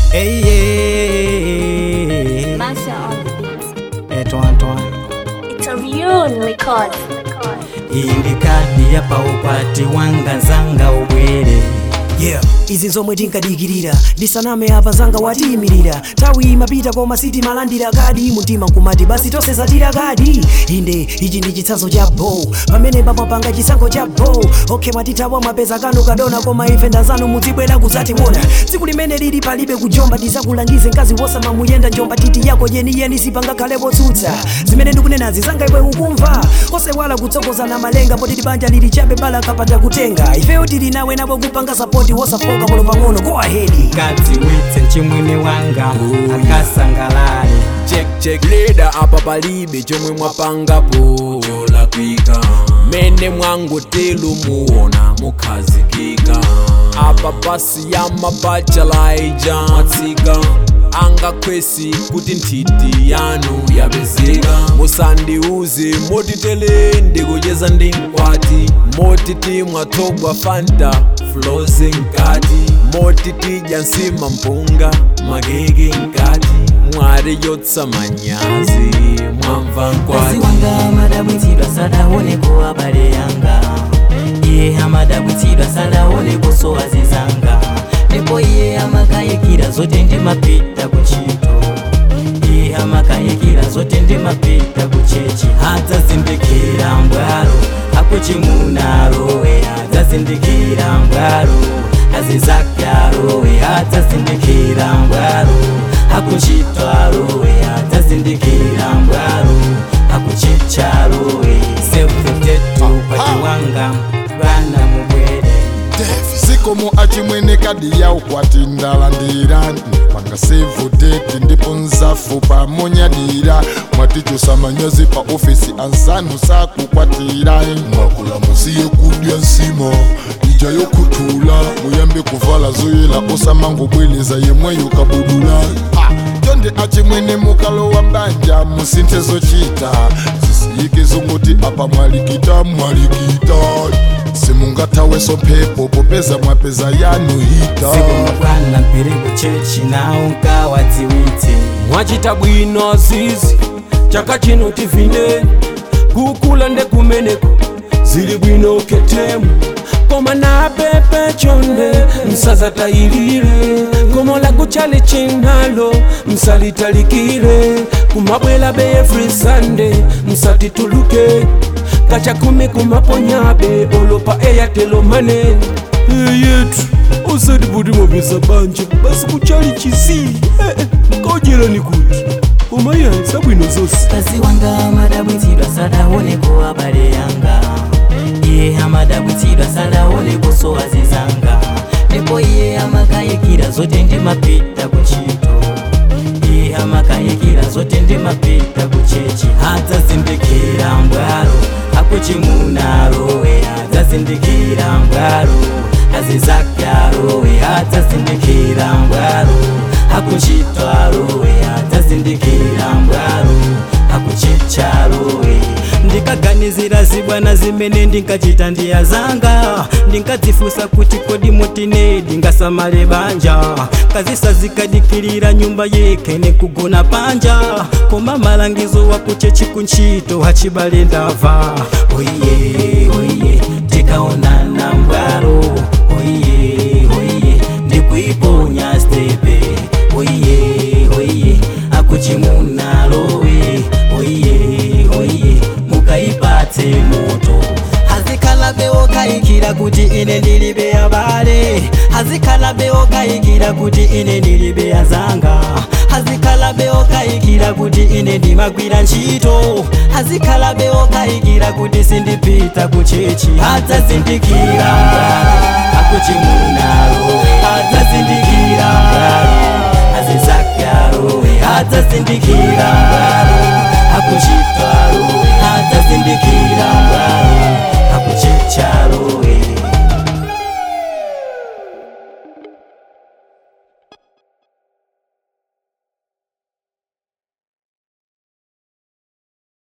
Hey, yeah. Master on the beat. Eto Antoine. It's a real record. Iyi ndi kadi ya paukwati wanga zanga ubwere yeah izi zomwe tinkadikirira ndisaname apa zanga watiyimirira tawi imapita koma sitimalandira kadi mumtima nkumati basi tonse zatira kadi inde ichi ndi chitsanzo cha bo pamene pamapanga chisankho cha bo okhe mwatithawa mwapeza kanu kadona koma ife ndazanu muzibwera kuzationa tsiku limene lili palibe kujomba tizakulangize mkazi wosamamuyenda njomba titi yako yeniyeni sipangakhale potsutsa zimene ndikunenazi zanga iwe ukumva osewala kutsogozana malenga potiti banja lili chabe bala kapata kutenga ifeyo tili nawe nabo kupanga sapoti wosafoka polo pang'ono go ahead kadziwitse mchimwene wanga akasangalale check check leda apa palibe chomwe mwapangapo cholakwika mene mwangotelu muona mukhazikika apa pasi ya mabachalaija mwatsika angakhwesi kuti nthiti yanu yapezeka musandiuze motitele ndikucheza ndi mkwati motiti mwathogwa fanta floze nkati motitidya nsima mpunga makeke nkati mwari yotsa manyazi mwamva mkazi nkwati wanga amadabwitsidwa sadaoneko abale yanga iye amadabwitsidwa sadaoneko sowazi zanga ndipo iye amakayikira zote ndimapita kuntchito iye amakayikira zote ndimapita kuchechi adzazindikira mbwalo akuchimunarowe adzazindikira mbwalo azizakyalowe adzazindikira mbwalo akuchitwarowe adzazindikira mbwalo akuchicharowe sefutetu pati wanga bana mubwere sikomo achimwene kadi ya ukwati ndalandirani panga sevoteti ndipo nzafu pamonyadira mwatichosa manyazi pa ofisi ansanu sakukwatira mwakula musiye kudya nsima ija yokuthula muyambe kuvala zoyela osamangobweleza yemweyo kabudula Ah, tonde achimwene mukalo wa mbanja musinthe zochita zisiyike zongoti apa mwalikita mwalikita simungathaweso mphepo popeza mwapeza yanu hita sikumukwana mpiri kuchechi nawo nkawadziwitse mwachita bwino azizi chaka chino tivine kukula ndekumeneko zili bwino ketemu koma napepe chonde msazatayilire komo lakuchali chinalo msalitalikire kumabwela be every sunday msatituluke kacha kumi kumaponyabe olopa eyatelomane yetu osati kuti mwapeza banja basi kuchali chisi kaodyerani kuti omaiya sabwino zonse mkazi wanga amadabwitsidwa sadaoneko abale yanga iye amadabwitsidwa sadaoneko sowazi zanga ndipo iye amakayikira zote ndimapita kuntchito iye amakayikira zote ndimapita kuchechi adzazindikira mbwalo akuchimunarowe adzazindikira mbwalo azizakyalowe adzazindikira mbwalo akuchitwarowe adzazindikira mbwalo akuchicharowe ndikaganizira zibwana zimene ndinkachita ndiya zanga ndinkadzifusa kuti kodi motine ndingasamale banja kazisazikadikirira nyumba yeke nekugona panja koma malangizo wakuchechi kuntchito hachibale ndava oiye oiye tikaonana mbwalo oiye oiye ndikuiponya stepe oiye oiye akuchimunalowe oiye oiye mukaipatse moto hazikhala beokayikira kuti ine ndilibe abale hazikhala beokayikira kuti ine ndilibe azanga hazikhala beokayikira kuti ine ndimagwira ntchito hazikhala beokayikira kuti sindipita kuchechi adzazindikira mbwalo akuchimunalo adzazindikira mbwalo azizakyalowe adzazindikira mbwalo akuchitwarowe adzazindikira